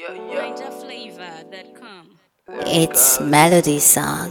NinjaFlavor.com. It's melody song.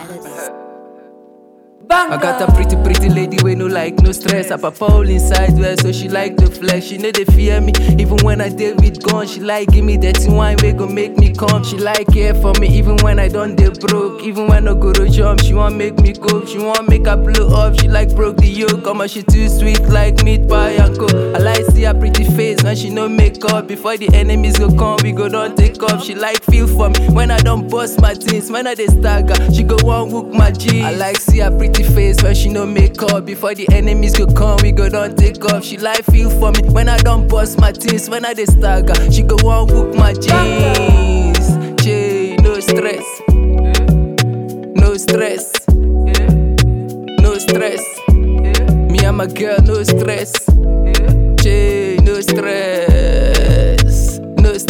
I got a pretty, pretty lady wey no like no stress. Her papa all inside well, so she like the flex. She know they fear me, even when I deal with gun. She like give me dirty wine, wey go make me come. She like care for me, even when I don't dey broke. Even when I go to jump, she want make me cook. She want make her blow up. She like broke the yoke, come she too sweet like meat pie and coke. I like see her pretty face when she no make up. Before the enemies go come, we go don't take off. She like feel for me when I don't bust my things. When I dey stagger, she go one hook my jeans. I like see her pretty face when she no make up. Before the enemies go come, we go don't take off. She like feel for me when I don't bust my things. When I dey stagger, she go one hook my jeans. Jay, no stress, no stress, no stress. Me and my girl, no stress. Jay, no stress, no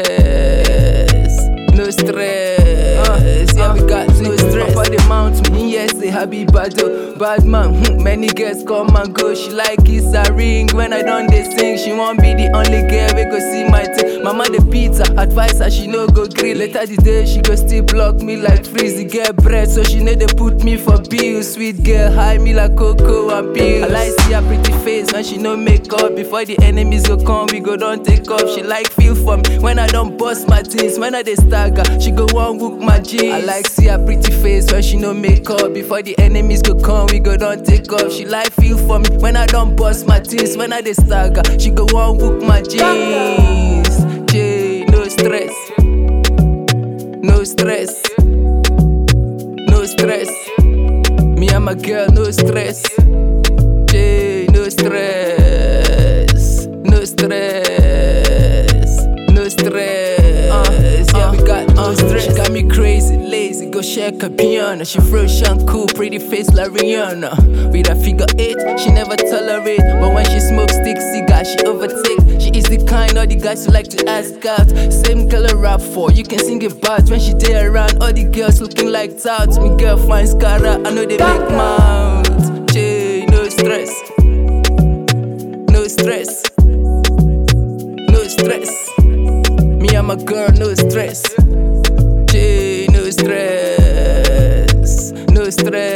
stress, no stress. Yeah, we got no stress. Papa the mount me, yes, say happy bad oh. bad man. hmm, Many girls come and go. She like kiss a ring when I done they sing. She won't be the only girl we go see my thing. Mama the pizza, advice her she no go grill. Later the day she go still block me like freeze. The girl bread, so she know they put me for bills. Sweet girl, high me like cocoa and pills. I like see her pretty face when she no make up. Before the enemies go come, we go don't take off. She like feel for me when I don't bust my things. When I dey stagger, she go one hook my jeans. I like see her pretty face when she no make up. Before the enemies go come, we go don't take off. She like feel for me when I don't bust my things. When I dey stagger, she go one hook my jeans. Jay, no stress, no stress, no stress. Me and my girl, no stress. Jay, no stress, no stress, no stress. yeah, we got no stress. She got me crazy, lazy, go check her piano. She fresh and cool, pretty face like Rihanna. With her figure eight, she never tolerate. But when she smokes stick cigar, she overtake. She is the kind of the guys who like to ask out. Same girl I rap for, you can sing it bad. When she there around, all the girls looking like touts. Me girl finds cara, I know they make mouth. Jay, no stress, no stress, no stress. Me and my girl, no stress. Jay, no stress, no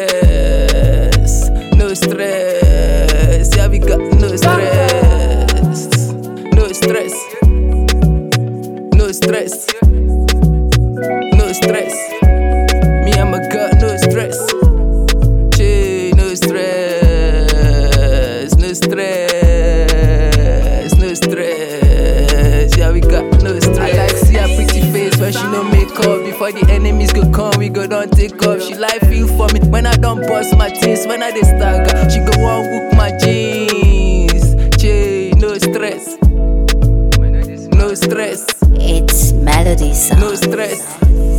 stress, no stress. Yeah, we got no stress, no stress, no stress, no stress. Me and my girl, no stress. Jay, no stress, no stress, no stress. Yeah, we got no stress. I like see her pretty face when she no make up. Before the enemies go come, we go don't take off. She like feel for me when I don't bust my things. When I dey stagger, she go one hook my jeans. Jay, no stress, no stress, It's melody song. no stress.